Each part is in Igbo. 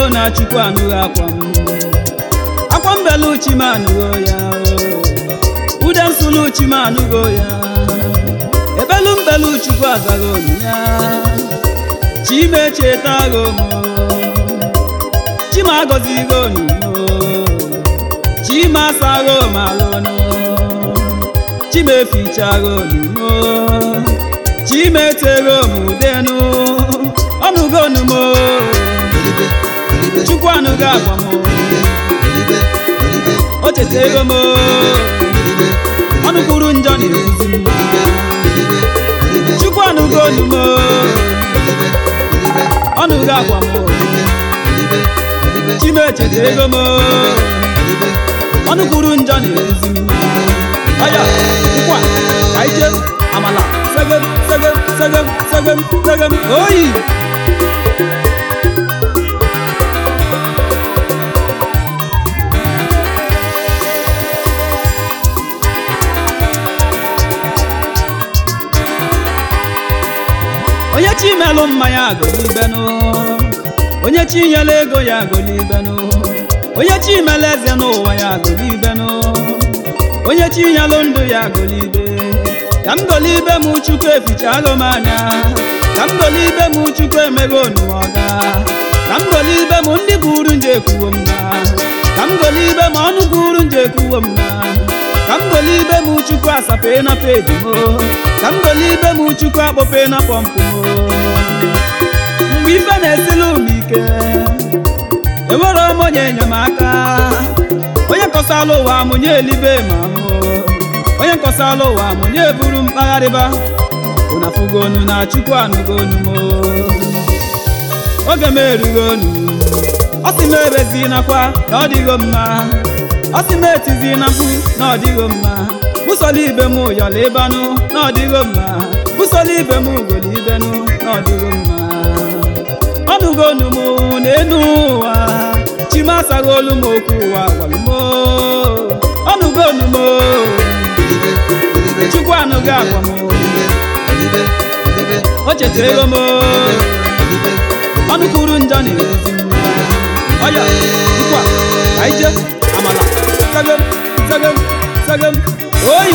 na chukwu anụghị akwa m akwa mbelu chi m anụgo ya ude nsụlụ chi m anụgo ya ebelu mbelu chukwu azaghị olu ya chi m echetaghị m chi m agọzighị onu chi m asaghị m alụnụ chi m efichaghị olumo chi m eteghị m udenu ọnụgo onumo Olibe, olibe, chukwu anụghị akwa m olibe, olibe, o chetego m olibe, ọnụ kwuru njọ na-ezi m olibe, olibe, chukwu anụgo olu m olibe, olibe, ọnụghị akwa m olibe, olibe, chi m echetego m olibe, ọnụ kwuru njọ na-ezi m aya nkwa ka ije amala segem segem segem segem segem oyi onye chi melụ mmanya agolibenụ onye chi nyela ego ya agolibenụ onye chi mele eze n'ụwa ya agolibenụ onye chi nyelụ ndụ ya agolibe ka m golibe m chukwu efichaghị m anya ka m golibe m chukwu emeghe onuọga ka m golibe m ndị buru nje ekwuwo m na ka m golibe m ọnụ buru nje ekwuwo m na ka m golibe m chukwu asape na pedi m ka m golibe m chukwu akpọpe na pọmpụ m mgbe ife na-esili m ike enwere m onye enyemaka onye nkọsala ụwa mụnye elibe ma ahụ onye nkọsala ụwa mụnye buru mkpagharịba ụnafugonu na chukwu anụgonu m oge m erughị onu ọ sị m ebezinakwa na ọ dịghị mma ọ sị m etizi na mkpu na ọ dịghị mma bụsola ibe m yọla ịbanụ na ọ dịghị mma bụsola ibe m ugolo ibenụ na ọ dịghị mma ọnụgonu m n'enu ụwa chimasaghị olu m okwu ụwa gwalụ m ọnụgonu m olibe, olibe, chukwu anụghị agwa m olibe, olibe, olibe, o chetara ego m olibe, ọnụ kwuru njọ na-ezi m ọya nkwa ka ije amala sagem sagem sagem oyi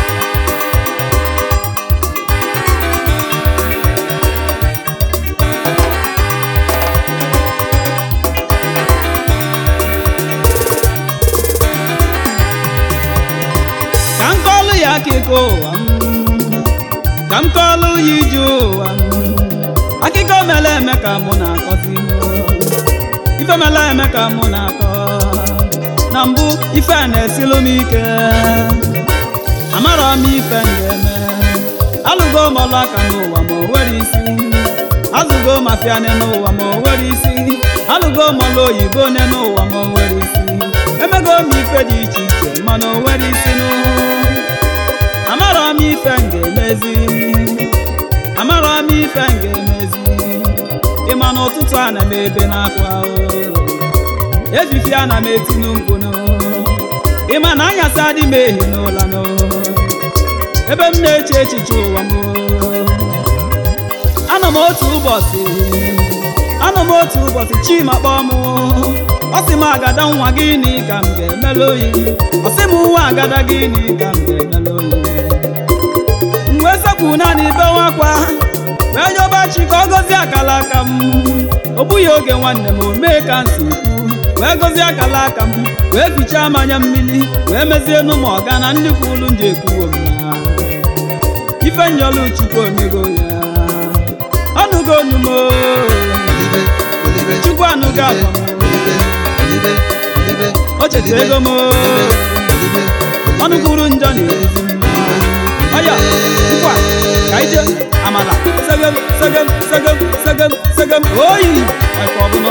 ka m kọlụ ya akụkọ ụwa m ka m kọlụ ya ije ụwa m akụkọ mere eme ka mụ na-akọzi m ife mere eme ka mụ na-akọ na mbụ ife a na-esilu m ike amarọ m ife m ga-eme alụgo m ọlụ aka n'ụwa ma o nwere isi azụgo m afiane n'ụwa ma o nwere isi alụgo m ọlụ oyibo ne n'ụwa ma o nwere isi emego m ife dị iche iche mana o nwere isi nụ amarọ m ife m ga-emezi amarọ m ife m ga-emezi ịma na ụtụtụ ana m ebe n'akwa efifi ana m etinu mkpụnụ ịma na anyasị adị m ehi n'ụla nụ ebe m na-eche echiche ụwa m anọ m otu ụbọchị anọ m otu ụbọchị chima kpọọ m ọ sị m agada nwa gịnị ka m ga-emelu oyi ọ sị m nwa agada gịnị ka m ga-emelu oyi mgbe sekwu naanị bewe akwa wee yọba chi ka ọ gọzie akala aka m o bụghị oge nwanne m o mee ka m si kwu wee gọzie akala aka m wee fichaa mmanya mmiri wee mezie nụ m ọga na ndị kwulu nje ekwuwo m na ife nyọlụ chukwu omego ya ọnụgo onu m olibe, olibe, chukwu anụgo agwa m olibe, olibe, olibe, o cheta ego m olibe, ọnụ kwuru njọ na-ezi m ọya nkwa ka ije amala segem segem segem segem segem oyi ọkwa ọbụnọ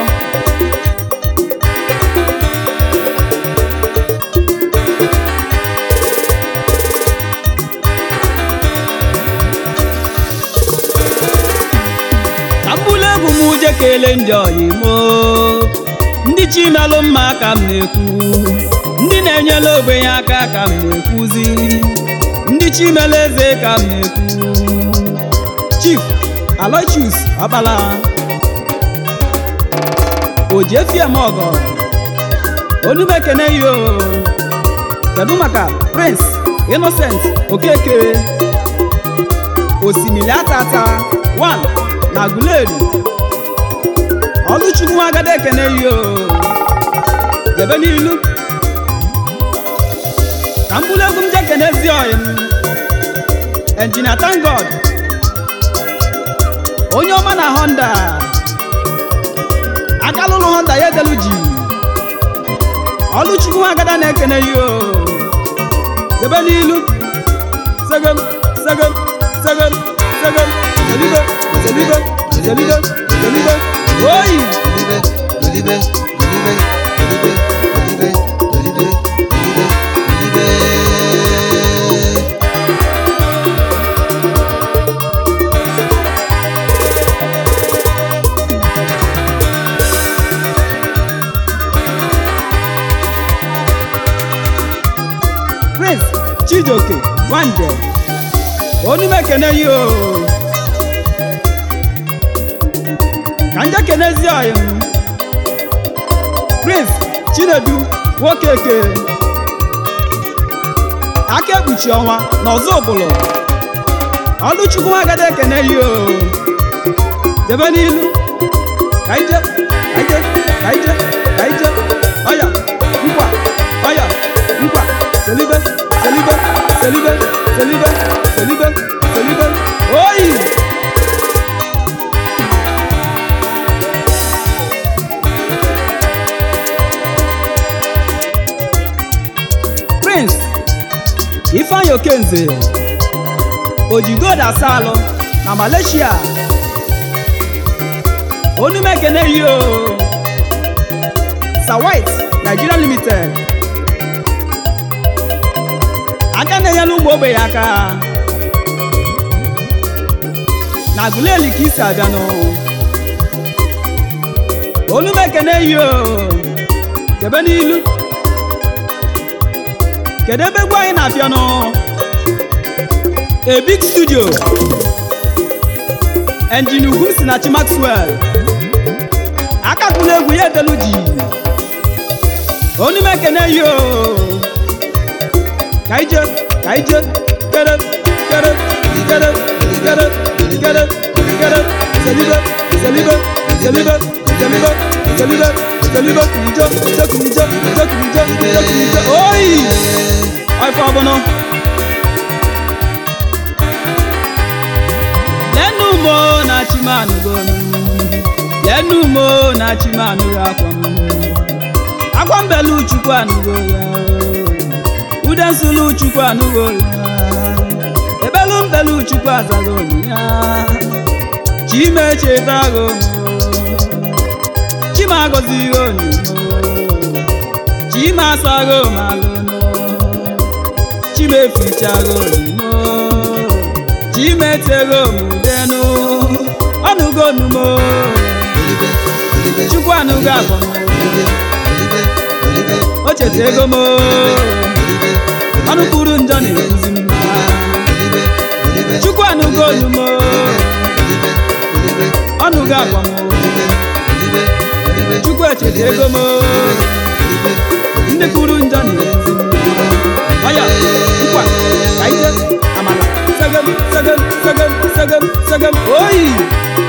ka m bụlụ egwu m uje kelee ndị ọyimo ndị chimelụ mma ka m na-ekwu ndị na-enyela ogbenye aka ka m na-ekwuzi ndị chimele eze ka m na-ekwu chief aloysius ọkpala o ji efi eme ọgọ onume ekene yo kedu maka prince innocent okeke osimiri atata 1 na guleri ọlụchukwu agada ekene yo jebe n'ilu ka m bụrụ egwu m je kene ezi ọyị m engineer thank god onye ọma na honda akalụlụ honda ya edelu ji ọlụchukwu agada na-ekene yo jebe n'ilu segem segem segem segem zelibe zelibe zelibe zelibe oyi Olive, Olive, Olive, Olive, Olive, Olive, Olive, Olive. prince chijioke nwanje onume ekene yi o ka nje kenezi ọyị m prince chinedu nwoke eke aka ekpuchi ọnwa na ọzọ ụbụlụ ọlụchukwu agada ekene yi o jebe n'ilu ka ije ka ije ka ije ka ije ọya nkwa ọya nkwa selibe selibe selibe selibe selibe selibe oyi prince ifeanyi okenze ojigod asalụ na malaysia onume ekene yi o sawit nigeria limited aka na-enyela ụmụ ogbenye aka na guleli ka isi abịanụ onume ekene yi o jebe n'ilu kedu ebe egwu anyị na-abịanụ a big studio engine ugwu si na chi maxwell akakwula egwu ya edelu ji onume ekene yi o ka ije ka ije kere kere kere kere kere kere selibe selibe selibe selibe selibe selibe kunije kunije kunije kunije kunije kunije kunije oyi ọfọ ọbụnụ lẹ́nu mo na chimanu gonu lẹ́nu mo na chimanu akwanu akwambelu chukwu anugo ya o. ude nsulu chukwu anugo ya ebelu mbelu chukwu azago ya chime chetago chima gozigo onu chima asago malono chime fichago onu chimetego mudenu ọnụgonumo Olive, Olive, chukwu anụgo agbam Olive, Olive, Olive, o cheta ego m Olive, ọnụ kwuru njọ na-eguzi mma Olive, Olive, chukwu anụgo onumo Olive, Olive, ọnụgo agbam Olive, Olive, Olive, chukwu echeta ego m Olive, ndị kwuru njọ na-eguzi mma ọya nkwa ka ije amala segem segem segem segem segem oyi